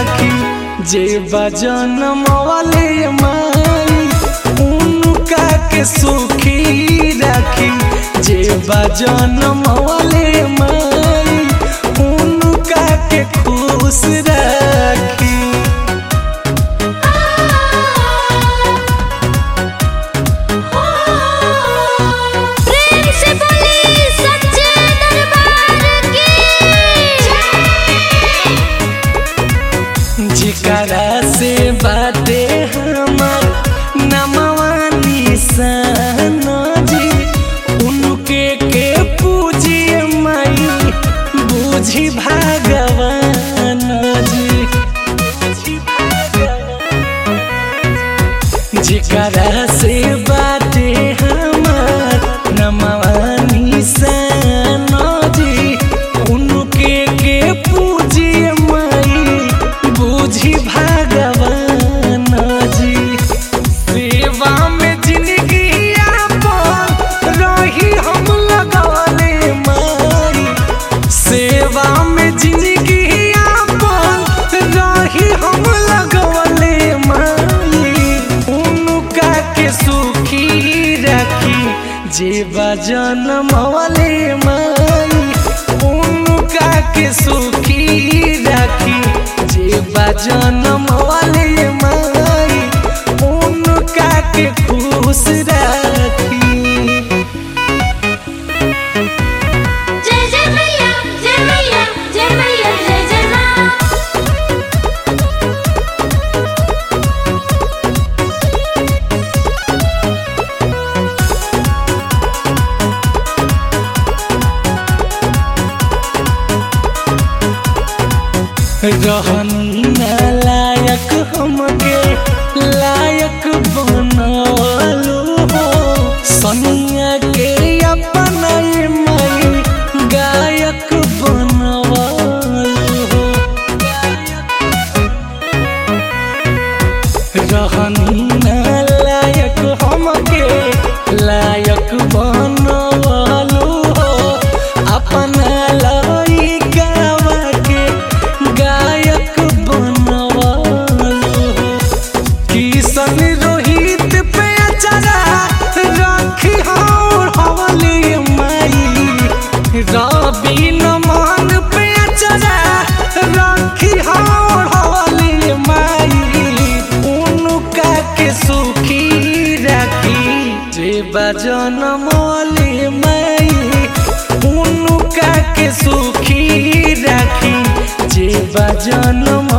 राखी जे बजन वाले माई उनका के सुखी राखी जे बजन वाले माई उनका के खुश राखी प्रेम से बोली सच्चे दरबार की जिकरा से बाटे हमर नमवा निशान जी उनके के पूजिए माई बुझी भगवान जी जिकरा से बाटे हमर नमवा निशान जी उनके के पूजिए माई बुझी भगवान जी सेवा में जिंदगी आपन रही हम लगवले माई सेवा में जिंदगी आपन रही हम लगवले माई उनका के सुखी रखी जे बजन मवले माई उनका के सुखी रखी जे बजन मवले माई उनका के खुश रखी जय जय मैया जय मैया जय मैया जय जय माँ रहनी ना लायक हमके लायक बनवलो हो सनिया के अपना मई गायक बनवलो हो रहनी ना लायक हमके लायक बनवलो हो अपना लइकावा के गायक बनवलो हो किशन रोहित पे अचरा राखी और हवली माई रवि नमन पे अचरा राखी और हवली माई उनका के सुखी राखी जे बजन मौली माई उनका के सुखी राखी जे बजन